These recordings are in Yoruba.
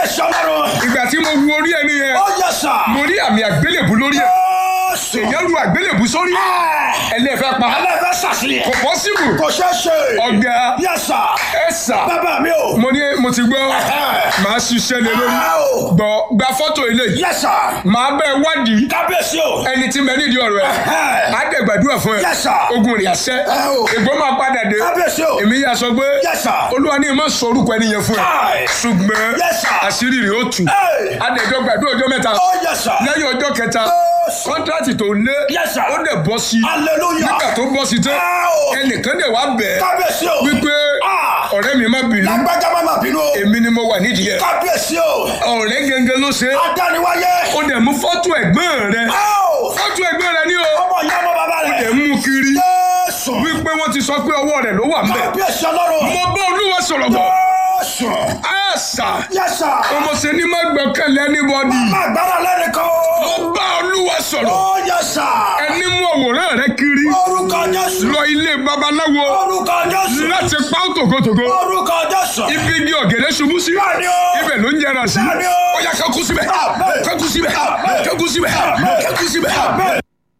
Kábíyèsí ọlọ́run. ìgbà tí mo wo orí ẹni yẹn Ó yẹ sà. mo rí àmì àgbélébù lórí ẹ Jésù. èèyàn lu àgbélébù sórí ẹlẹ́fẹ́ pa Ẹlẹ́fẹ́ sàṣìlẹ̀. kò pọ́sibù Kò ṣeé ṣe. ọ̀gá Yẹ sà. ẹ sà Bàbá mi o. mo ní mo ti gbọ́ màá ṣiṣẹ́ lé lórí Áò. gbọ́ gba fọ́tò eléyìí Yẹ sà. màá bẹ́ẹ̀ wádìí Kábíyèsí o. ẹni tí mẹ nídìí ọ̀rọ̀ ẹ á dẹ̀ gbàdúrà fún ẹ Yes, sir. ogun rẹ̀ àṣẹ Áò. ìgbó máa padà dé Kábíyèsí o. èmi yà sọ pé Yes, sir. olúwa ní ìmọ̀ sọ orúkọ ẹni yẹn fún ẹ Káì. ṣùgbọ́n Yes, sir. àṣírí rẹ̀ ó tù Hey. adẹ̀jọ́ gbàdúrà ọjọ́ mẹ́ta Ó yẹ sà. lẹ́yìn ọjọ́ kẹta Yes. kọ́ńtrátì tó lé Yes, sir. ó dẹ̀ bọ́ sí Hallelujah. nígbà tó bọ́ sí tán Áò. ẹnìkan dẹ̀ wá bẹ̀ ẹ́ Kábíyèsí o. wípé Ah. ọ̀rẹ́ mi má bínú Lágbájá má má bínú o. èmi ni mo wà nídìí ẹ̀ Kábíyèsí o. ọ̀rẹ́ gẹ́gẹ́ ló ṣe Adániwáyé. ó dẹ̀ mú fọ́tò ẹ̀gbọ́n rẹ̀ Áò. fọ́tò ẹ̀gbọ́n rẹ̀ ní o Ọmọ ìyá ọmọ bàbá ẹ̀ rẹ̀. mú kiri Jésù. wípé wọ́n ti sọ pé ọwọ́ rẹ̀ ló wà ń bẹ̀ Kábíyèsí ọlọ́run. mo bá olúwa sọ̀rọ̀ bọ̀ Jésù. àṣà Yẹ sà. ọmọ ṣe ní má gbọ́kànlé anybody Agbára lẹ́nìkan o. mo bá olúwa sọ̀rọ̀ Ó yẹ sà. ẹni mú àwòrán rẹ̀ kiri Orúkọ Jésù. lọ ilé babaláwo Orúkọ Jésù. láti pa ó tògótògó Orúkọ Jésù. ibi igi ọ̀gẹ̀dẹ̀ ṣubú sí Bẹ́ẹ̀ni o. ibẹ̀ ló ń jẹrà sí Bẹ́ẹ̀ni o. ó yá kankú síbẹ̀ Àmín. kankú síbẹ̀ Àmín. kankú síbẹ̀ Àmín. kankú síbẹ̀ Àmín.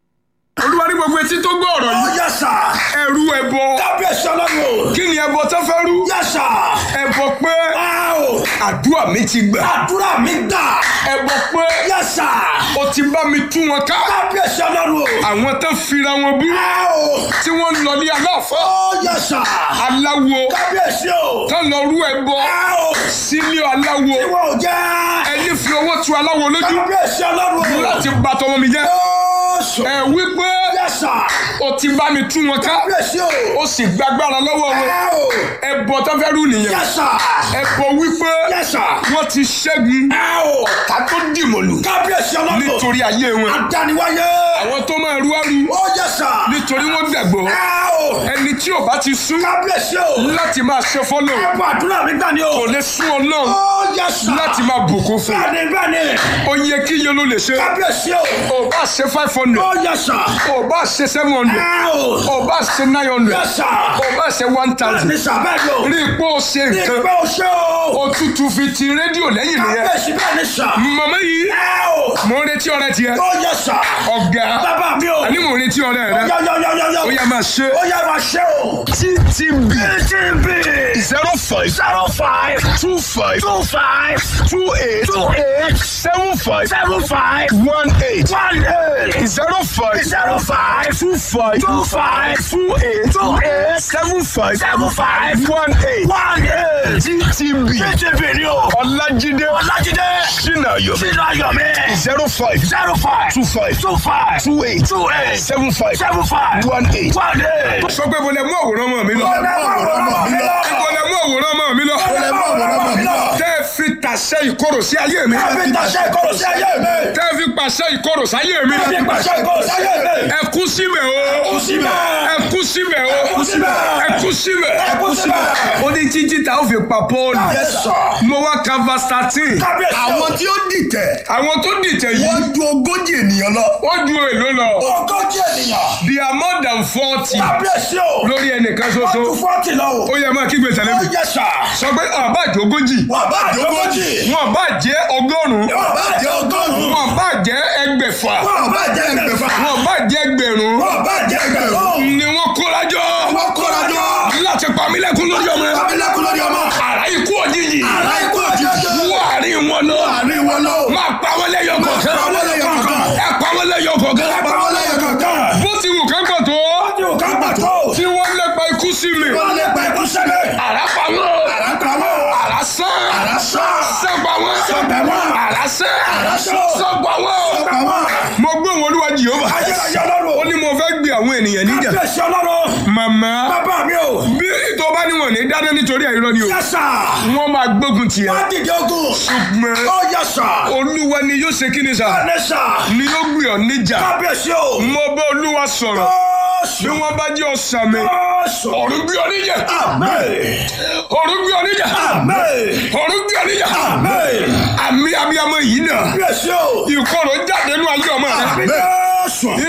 olúwa ní gbogbo etí tó gbọ́ ọ̀rọ̀ Ó yìí yẹ sà. ẹrú ẹbọ Kábíyèsí ọlọ́run. kí ni ẹbọ tó fẹ́ rú Yẹ sà. ẹbọ pé Áò. àdúrà mi ti gbà Àdúrà mi gbà. ẹbọ pé Yẹ sà. o ti bá mi tú wọn ká Kábíyèsí ọlọ́run. àwọn tó fira wọn bú Áò. tí wọ́n ń lọ ní aláàfọ́ Ó yẹ sà. aláwo Kábíyèsí o. tó lọ rú ẹbọ Áò. sílé aláwo Ìwọ ò jẹ́. ẹni fi owó tu aláwo lójú Kábíyèsí ọlọ́run. láti bà tọmọ mi jẹ́ Jésù. ẹ wípé Yẹ sà. o ti bá mi tú wọn ká Kábíyèsí o. o sì gbàgbára lọ́wọ́ wọn Áò. ẹbọ tó fẹ́ rú nìyẹn Yẹ sà. ẹbọ wípé Yẹ sà. wọ́n ti ṣẹ́gun Áò. ká tó dìmọ̀lù Kábíyèsí ọlọ́run. nítorí ayé wọn Adániwáyé. àwọn tó máa rú àrú Ó yẹ sà. nítorí wọ́n gbàgbọ́ Áò. ẹni tí ò bá ti sún Kábíyèsí o. láti máa ṣe fọ́lọ̀ Ẹ̀bùn àdúrà mi gbà ní o. kò lè sún ọ náà Ó yẹ sà. láti máa bùkún fún Bẹ́ẹ̀ni bẹ́ẹ̀ni. ó yẹ kí iye ló lè ṣe Kábíyèsí o. ò bá ṣe five hundred Ó yẹ sà. ò bá ṣe seven hundred Áò. ò bá ṣe nine hundred Yẹ sà. ò bá ṣe one thousand Bẹ́ẹ̀ni sà bẹ́ẹ̀ni o. rí i pé ó ṣe nǹkan Ìgbẹ́ o ṣe o. òtútù fi ti rédíò lẹ́yìn nìyẹn Kábíyèsí bẹ́ẹ̀ni sà. màmá yìí Áò. mo ń retí ọ̀rẹ́ tiẹ̀ Ó yẹ sà. ọ̀gá Bàbá mi o. àní mo ń retí ọ̀rẹ́ rẹ Yọ̀yọ̀yọ̀yọ̀. ó yá máa ṣe Ó yẹ máa ṣe o. ttb TTB. zero five Zero five. two five Two five. two eight Two eight. seven five Seven five. one eight One eight. zero five Zero five. two five Two five. two eight Two eight. seven five Seven five. one eight One eight. ttb TTB ni o. ọlájídé Ọlájídé. sinayo Sínú ayọ̀ mi. zero five Zero five. two five Two five. two eight Two eight. seven five Seven five. one eight. One eight. sọ pé mo lè mú àwòrán ọmọ mi lọ Ó lè mú àwòrán ọmọ mi lọ. mo lè mú àwòrán ọmọ mi lọ Ó lè mú àwòrán ọmọ mi lọ. tẹ́ ẹ fi tàṣẹ ìkorò sí ayé mi Kábí tàṣẹ ìkorò sí ayé mi. tẹ́ ẹ fi pàṣẹ ìkorò sáyé mi Kábí pàṣẹ ìkorò sí ayé mi. ẹ kú síbẹ̀ o Kú síbẹ̀. ẹ kú síbẹ̀ o Kú síbẹ̀. ẹ kú síbẹ̀ Ẹ kú síbẹ̀. ó ní títí tá ó fi pa Pọ́ọ̀lù Yes, sir. mo wá ka verse thirteen Kábíyèsí o. àwọn tí ó dìtẹ̀ àwọn tó dìtẹ̀ yìí wọ́n ju ogójì ènìyàn lọ. wọ́n ju èlò lọ Ogójì ènìyàn. they are more than forty Kábíyèsí o. lórí ẹnìkan Wọ́n ṣoṣo tún fọ́ọ̀tì lọ o. ó yẹ máa kígbe tẹ̀lé Ó mi yẹ sà. sọ pé àbá ìjógójì Wọ́n bá àjọgójì. wọn bá jẹ́ ọgọ́rùn-ún Wọ́n bá jẹ́ ọgọ́rùn-ún. wọn bá jẹ́ ẹgbẹ̀fà Wọ́n bá jẹ́ ẹgbẹ̀fà. wọn bá jẹ́ ẹgbẹ̀rún Wọ́n bá jẹ́ ẹgbẹ̀rún. ni wọ́n kórajọ Wọ́n kóra jọ. láti pa mí lẹ́kún lórí ọmọ Bábílẹ̀kùn lórí ọmọ. àrà ikú òjijì Àrá ikú òjijì. wọ́n àárín wọn lọ Àárín wọn lọ. máa pa wọn lẹ́yọ kọ̀ọ̀kan pa wọ́n lẹ́yọ kọ̀ọ̀kan. ẹ pa wọn lẹ́yọ kọ̀ọ̀kan Ẹ pa wọ́n lẹ́yọ kọ̀ọ̀kan. bó ti wù kán pọ̀ tó Wọ́n ti wò ká pàtó. tí wọ́n lépa ikú sí mi Wọ́n lè pa ikú sẹ́lẹ̀. àrà pa wọn Àrá pa wọ́n. àrà sán Àrá sán. sán pa wọn Sọ̀bẹ̀ wọ́n. àrà sán Àrá sán. sán pa wọn Sọ̀bẹ̀ wọ́n. mo gbé wọn olúwa jehova Ayérayé ọlọ́run. ó ní mo fẹ́ gbé àwọn ènìyàn níjà Kábíyèsí ọlọ́run. màmá Bàbá mi o. bí tó bá ní wọn ní dáná nítorí ẹ̀rọ ni o Yẹ́sà. wọ́n máa gbógun tì ẹ́ Wọ́n dìde ogun. ṣùgbọ́n Ó yẹ́sà. olúwa ni yóò ṣe kí ni sà Ẹnẹ́sà. ni yóò gbé ọ níjà Kábíyèsí o. mo bá olúwa sọ̀rọ̀ bí Jésù. wọ́n bá jẹ́ ọ̀sán mi Jésù. ọ̀run gbé ọ níjà Amen. ọ̀run gbé ọ níjà Amen. ọ̀run gbé ọ níjà Amen. àmì abiyamọ yìí náà Kábíyèsí o. ìkorò jáde nínú ayé ọmọ rẹ Jésù.